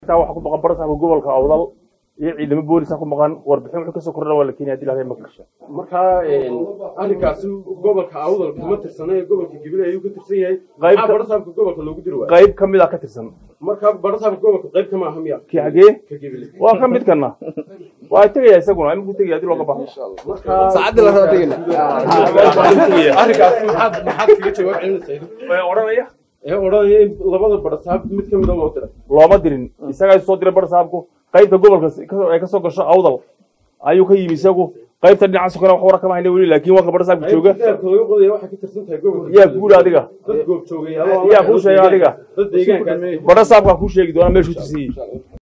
taa waxaa ku maqan barasaabka gobolka awdal iyo ciidamo boolisaa ku maqan warbixin wuxuu kasoo kordhan waa la keenaya hadii lahayn maqasha markaa arrinkaasi gobolka awdal kama tirsana ee gobolka gabiley ayuu ka tirsan yahay Qayb maxaa ka- barasaabka gobolka loogu diri waaya qayb ka mid a ka tirsan markaa barasaabka gobolka qayb kama aha miya kii xagee ka gabiley waa ka midkana waa tegaya isaguna iminku tegaya hadii looga baxo markaa saacadii la raba tegina arrinkaasi maxaad maxaad kaga jawaab celinaysaa odhanaya ee odhanaya in labada barasaab mid ka mida loo diray looma dirin isagaa soo diray barasaabku qaybta gobolka ay kasoo gasho awdal ayuu ka yimi isagu qaybta dhinacaas kale wax wara kama hayna weli laakiin waa ka barasaabka jooga daabka laga qodaya waxay ka tirsan tahay gobolka yaa guula adiga dad goob joogay yaa kuu sheega adiga dad deegaankaas barasaabkaa kuu sheegi doona meeshuu tirsan yihi